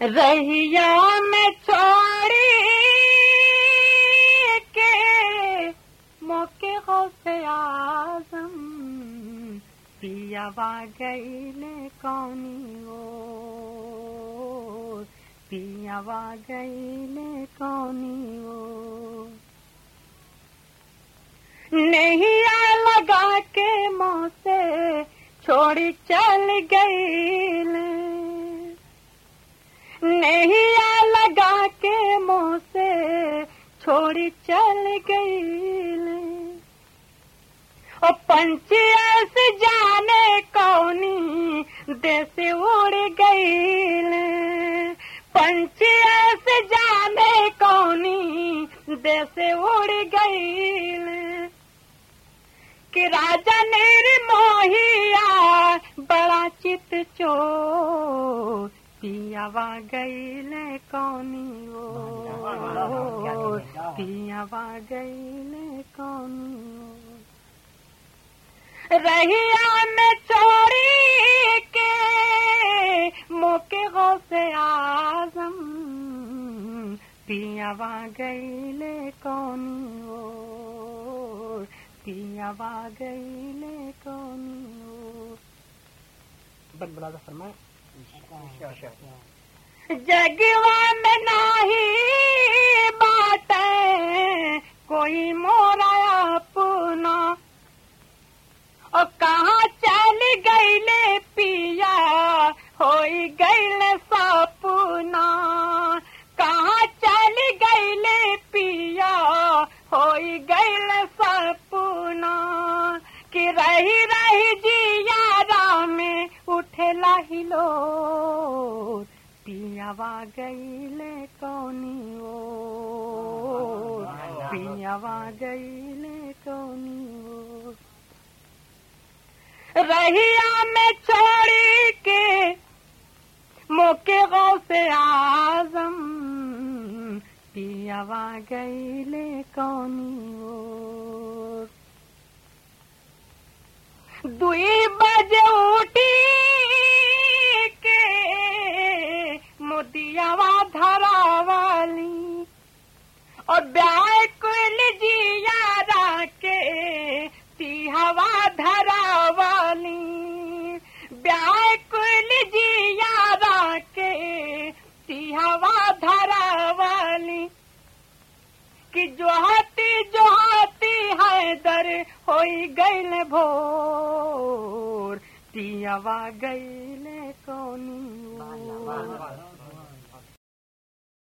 रहिया में छोड़ी के मौके हो से आजम पियावा गईले कौनी ओ पियावा गईले कौनी ओ नहीं आ लगा के मुँह से छोड़ी चल गई नहीं आ लगा के मुँह से छोड़ी चल गई और पंचियस जाने कौनी देश उड़ गई पंचियस जाने कौनी देश उड़ गई कि राजा निर्मोहिया बड़ा चित चोर पियावा गईले कौनी ओ पियावा गईले कौनी ओ रहिया में चोरी के मोके हो से आजम पियावा गईले कौनी ओ पियावा गईले कौनी ओ बन बला फरमाए जगवा में नाही बात कोई मोरा अपना और कहाँ चल गईले पिया होई गईले सपना कहाँ चल गईले पिया होई गईले सपना कि रही रही जियारा में उठेला हिलो पियावा गईले कौनी ओ पियावा गईले कौनी ओ रहिया में छोड़ी के मोके गौ से आजम पियावा गईले कौनी ओ दुई बजे उठी के मोदियावा धरावाली और व्याकुल जियारा के तिहवा धरावाली व्याकुल जियारा के तिहवा धरावाली कि जोहती जोहती है दर होई गईल भोर पियावा गईले कौनी ओ।